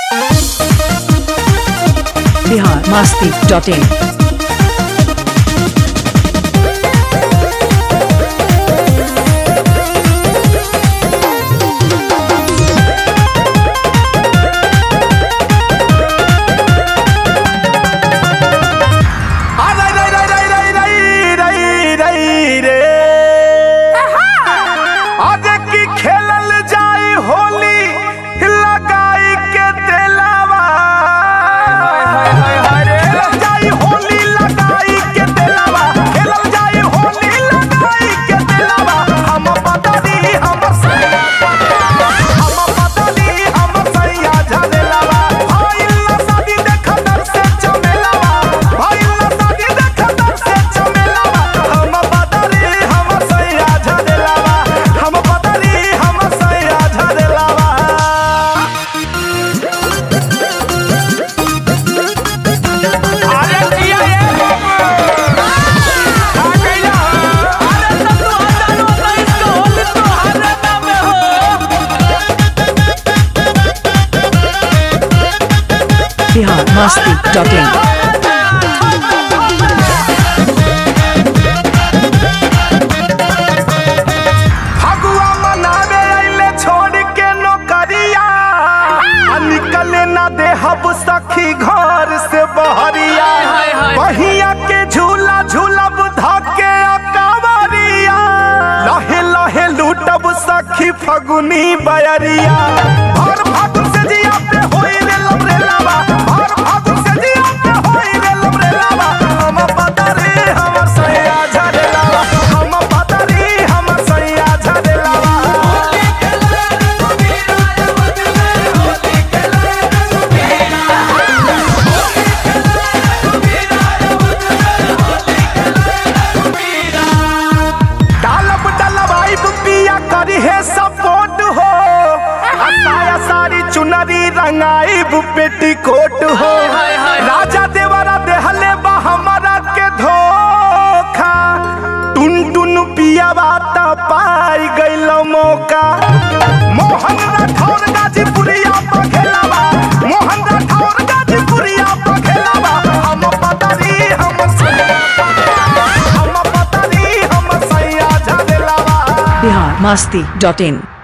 Bihar Masti dot इन आज की खेलल जाई होली लगाई के तेलावा खेलल जाई होली लगाई के तेलावा खेलल जाई होली लगाई के तेलावा हम बदली हम सैया हम बदली हम सैया झलेलावा भइल ना शादी देख दर से चमेलावा भइल ना शादी देख दर से चमेलावा हम बदली हम सैया झलेलावा हम बदली हम सैया झलेलावा अरे जिया ये आ गइला अरे सब तो हजार हो इसको होली तो हरे नाम हो बिहार मस्ती डॉट इन फगुआ मनावे अइले छोड़ के नौकरिया आ निकले ना दे हब सखी घर से बहरिया बहिया के झूला झूलब धके अकबरिया लहे लहे लूटब सखी फगुनी बयरिया भर फागुन से जिया पे होई रे लबरे लावा भर फागुन से जिया पे होई रे लबरे लावा हम बदरी हम सैया झरे लावा हम बदरी हम सैया झरे लावा डालब डलवाइब पिया करी है सपोर्ट हो आ साया सारी चुनरी रंगाइब पेटीकोट हो राजा देवरा देहले बा हमरा के धोखा टुन टुन पिया बाता पाई गइल मौका मोहन राठौर गाजीपुरिया पखेलावा मोहन राठौर गाजीपुरिया पखेलावा हम पतरी हम सैया हम पतरी हम सैया झलेलावा बिहार मस्ती डॉट इन